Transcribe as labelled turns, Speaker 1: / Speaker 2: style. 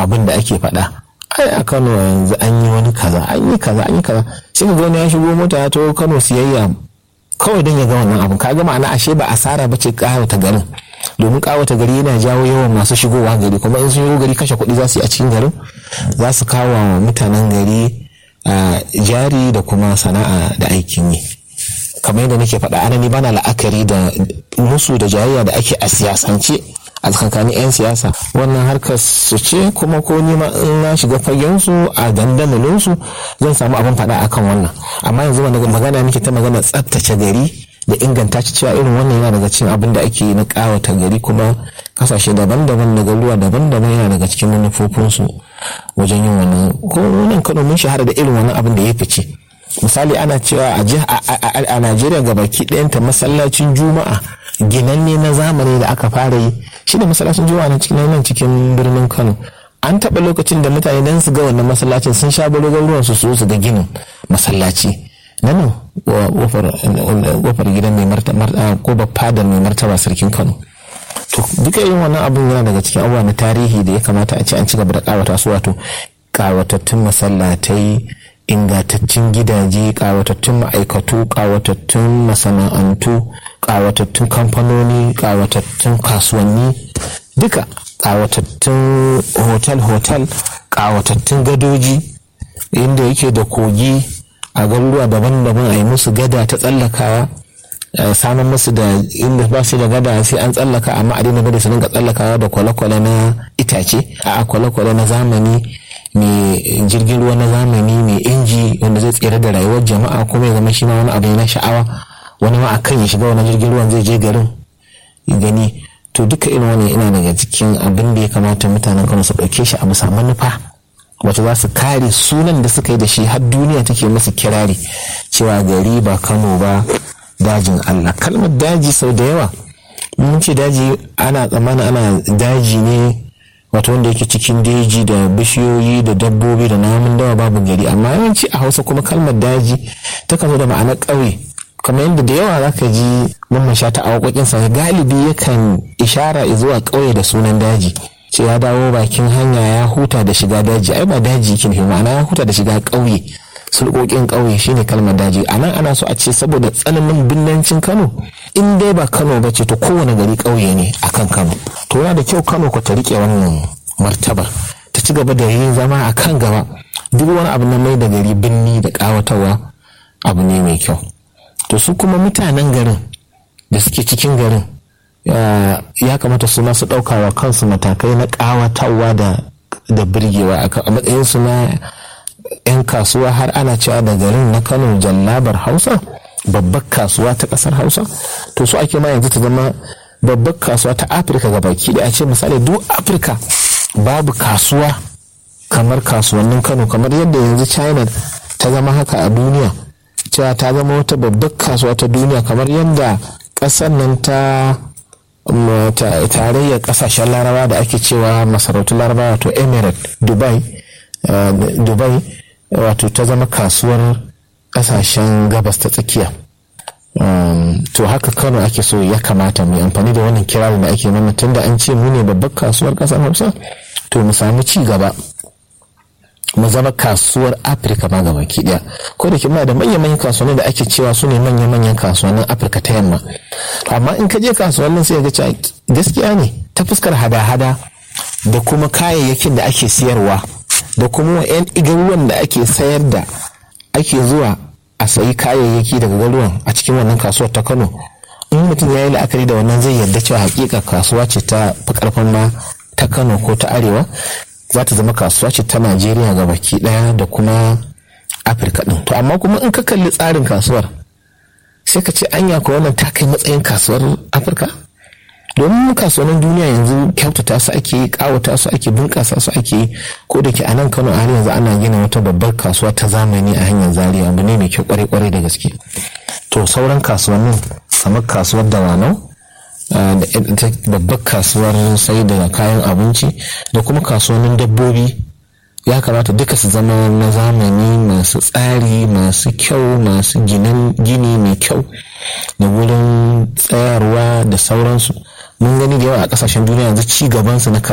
Speaker 1: abin da ake faɗa ai a kano yanzu an yi wani kaza an yi kaza an yi kaza sai ka wani ya shigo mota ya taho kano siyayya kawai don ya ga wannan abin ka ga ma'ana ashe ba asara ba ce kawata garin domin kawata gari yana jawo yawan masu shigowa gari kuma in sun shigo gari kashe kuɗi za su yi a cikin garin za su kawo wa mutanen gari jari da kuma sana'a da aikin yi kamar yadda nake faɗa ana ni bana la'akari da musu da jayayya da ake a siyasance a tsakanin 'yan siyasa wannan harkar su ce kuma ko ni ma in na shiga fagen su a dandamalin su zan samu abin faɗa akan wannan amma yanzu magana nake ta magana tsaftace gari da inganta ci cewa irin wannan yana daga cikin abin da ake na kawata gari kuma kasashe daban-daban da garuwa daban-daban yana daga cikin manufofinsu wajen yin wannan ko wannan kano mun shahara da irin wannan abin da ya fice misali ana cewa a najeriya ga baki ɗayanta masallacin juma'a ginanne na zamani da aka fara yi shi da masallacin juma'a na cikin nan cikin birnin kano an taɓa lokacin da mutane dan su ga wannan masallacin sun sha burugan ruwan su su ga ginin masallaci na nan kofar gidan mai martaba ko fadar mai martaba sarkin kano to duka irin wannan abin yana daga cikin abubuwa na tarihi da ya kamata a ce an ci gaba da kawata su wato kawatattun masallatai ingantattun gidaje kawatattun ma'aikatu kawatattun masana'antu kawatattun kamfanoni kawatattun kasuwanni duka kawatattun hotel-hotel kawatattun gadoji inda yake da kogi a garuruwa daban-daban a yi musu gada ta tsallakawa samun musu da inda ba su da gada sai an tsallaka amma a daina gada su dinga tsallakawa da kwale-kwale na itace a kwale-kwale na zamani mai jirgin ruwa na zamani mai inji wanda zai tsere da rayuwar jama'a kuma ya zama shi ma wani abu na sha'awa wani ma akan ya shiga wani jirgin ruwan zai je garin gani to duka irin wani ina daga cikin abin da ya kamata mutanen kano su ɗauke shi a bisa manufa wacce za su kare sunan da suka yi da shi har duniya take musu kirari cewa gari ba kano ba dajin allah kalmar daji sau da yawa mun ce daji ana tsammanin ana daji ne wato wanda yake cikin daji da bishiyoyi da dabbobi da namun dawa babu gari amma yawanci a hausa kuma kalmar daji ta zo da ma'anar ƙauye kamar yadda da yawa za ka ji mamman sha ta awakokinsa galibi yakan ishara zuwa ƙauye da sunan daji ce ya dawo bakin hanya ya huta da shiga daji ai ba daji yake nufi ma'ana ya huta da shiga ƙauye sulƙoƙin ƙauye shine kalmar daji a nan ana so a ce saboda tsananin binnancin kano in dai ba kano ba ce to kowane gari ƙauye ne akan kano to yana da kyau kano ku ta riƙe wannan martaba ta ci gaba da yin zama a kan gaba duk wani abu na mai da gari binni da ƙawatarwa abu ne mai kyau to su kuma mutanen garin da suke cikin garin ya kamata su masu ɗaukawa kansu matakai na ƙawatarwa da birgewa a matsayinsu na 'yan kasuwa har ana cewa da garin na kano jallabar hausa babbar kasuwa ta kasar hausa to su ake ma yanzu ta zama babbar kasuwa ta afirka ga baki da a ce misali duk afirka babu kasuwa kamar kasuwannin kano kamar yadda yanzu china ta zama haka a duniya cewa ta zama wata babbar kasuwa ta duniya kamar yadda kasar nan ta tarayyar kasashen larabawa da ake cewa masarautun larabawa wato emirate dubai Uh, dubai wato ta zama kasuwar kasashen gabas ta tsakiya um, to haka kano ake so ya kamata mai amfani da wannan kirarin da ake mana tunda an ce mu ne babbar kasuwar kasar hausa to mu samu ci gaba mu zama kasuwar afirka ma gaba ki daya ko da muna da manyan manyan kasuwanni da ake cewa su ne manyan manyan kasuwannin afirka ta yamma amma in ka je kasuwannin sai ga cewa gaskiya ne ta fuskar hada-hada da kuma kayayyakin da ake siyarwa da kuma yan garuruwan da ake sayar da ake zuwa a sayi kayayyaki daga garuruwan a cikin wannan kasuwar ta kano in mutum ya yi la'akari da wannan zai yarda cewa hakika kasuwa ce ta fi karfin ma ta kano ko ta arewa za ta zama kasuwa ce ta najeriya ga baki daya da kuma afirka din to amma kuma in ka kalli tsarin kasuwar sai ka ce anya ko wannan ta kai matsayin kasuwar afirka domin kasuwannin duniya yanzu kyautata su ake kawata su ake bunƙasa su ake ko da ke a nan kano har yanzu ana gina wata babbar kasuwa ta zamani a hanyar zaria abu ne mai kyau kwarai-kwarai da gaske to sauran kasuwannin kamar kasuwar dawanau da babbar kasuwar sai da kayan abinci da kuma kasuwannin dabbobi ya kamata duka su zama na zamani masu tsari masu kyau masu gini mai kyau da wurin tsayarwa da sauransu mun gani da yawa a kasashen duniya yanzu ci gabansu na